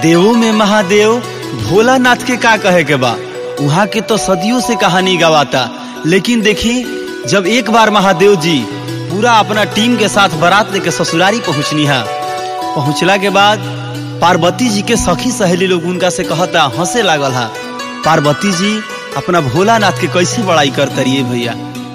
देवों में महादेव भोलानाथ के का कहे के बा वहाँ के तो सदियों से कहानी गवाता लेकिन देखी जब एक बार महादेव जी पूरा अपना टीम के साथ बारात लेके ससुरारी पहुँचनी है पहुँचला के बाद पार्वती जी के सखी सहेली लोग उनका से कहता हंसे लागल है पार्वती जी अपना भोलानाथ के कैसे बड़ाई करते रहिए भैया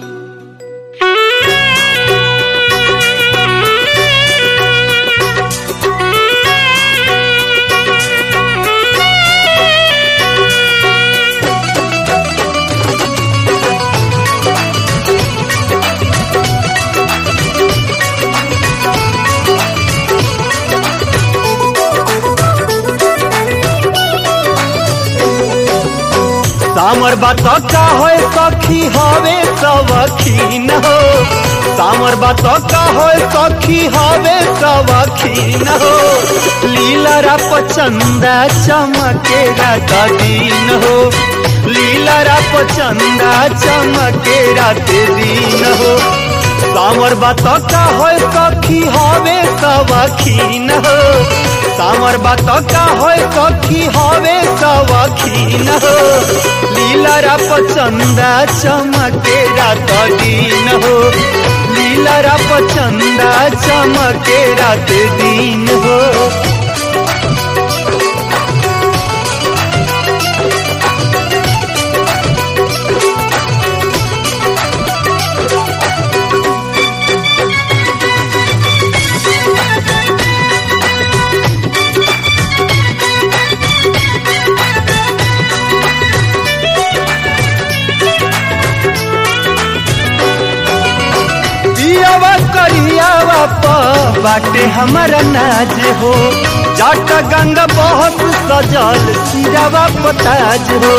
सामर बात का हो सखी हवे सवखीन हो सामर बात का हो सखी हवे सवखीन हो लीला रा पचंदा चमकेरा दिन हो लीला रा पचंदा चमकेरा ते दिन हो सामर बात का हो सखी हवे सवखीन हो सामर बात का हो सखी हवे सवखीन हो लीला रा पचंदा चमके रात दिन हो लीला रा पचंदा चमके रात दिन हो दियावा करियावा प बाटे हमारा नाज हो जाट गंगा बहुत सजल सिरावा पताज हो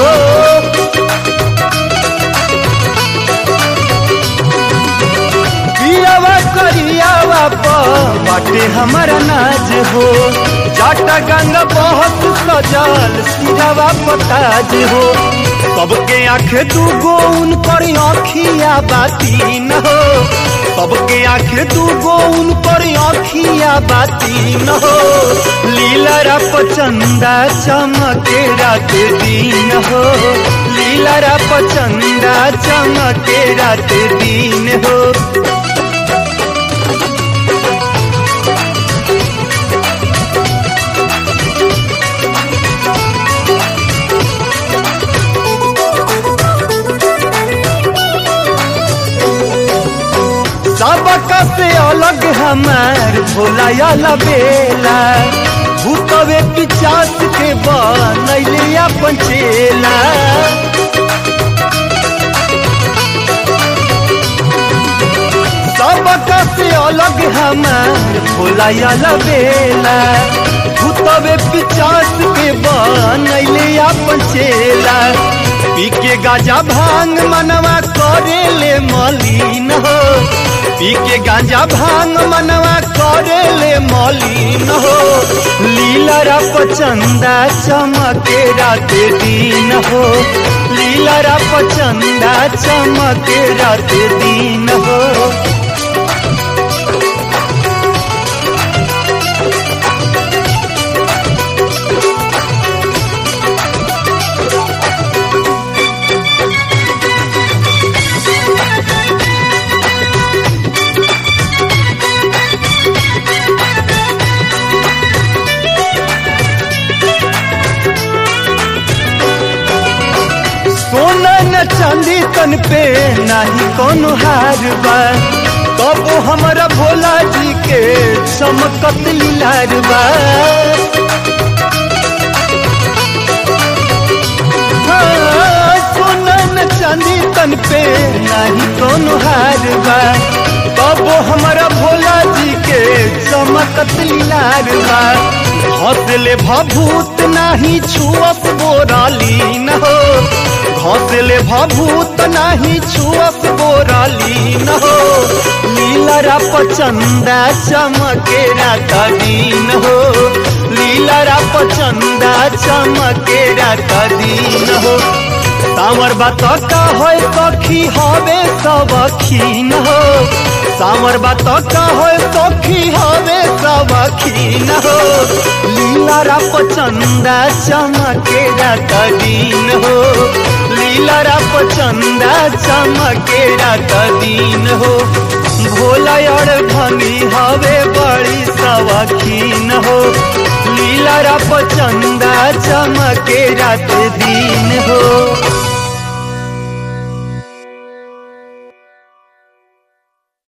दियावा करियावा प बाटे हमारा नाज हो जाट गंगा बहुत सजल सिरावा पताज हो सबके आंख तू गोउन पर आखिया बाती न हो सबके आंख तू गोउन पर आखिया बाती न हो लीला रा पचंदा चमके रात दिन हो लीला रा पचंदा चमके रात दिन हो सबका से अलग हमार भोला या बेला भूतवे पिचास के बनैले अपन चेला सबका से अलग हमार भोला या बेला भूतवे पिचास के बनैले अपन चेला पी के गाजा भांग मनवा करेले मलिन हो पी के गांजा भांग मनवा करेले मलिन हो लीला रा पचंदा चमके रात दिन हो लीला रा पचंदा चमके रात दिन हो सोना न चांदी तन पे नाही कोनो हार बा तब हमारा भोला जी के चमकत लीलार बा हाँ, सोना न चांदी तन पे नाही कोनो हार बा तब हमारा भोला जी के चमकत लीलार बा हौसले भभूत नाही छुअत बोराली न हो घोसले भभूत नाही छुअत बोराली न हो लीला रा पचंदा चमके रात दिन हो लीला रा पचंदा चमके रात दिन हो सामर बात का हो सखी हवे सब खीन हो सामर बात का हो सखी हवे सब सवखीन हो लीला रप चंदा चमके रात दिन हो लीला रप चंदा चमके रात दिन हो भोला और भनी हवे बड़ी सवखीन हो लीला रप चंदा चमके रात दिन हो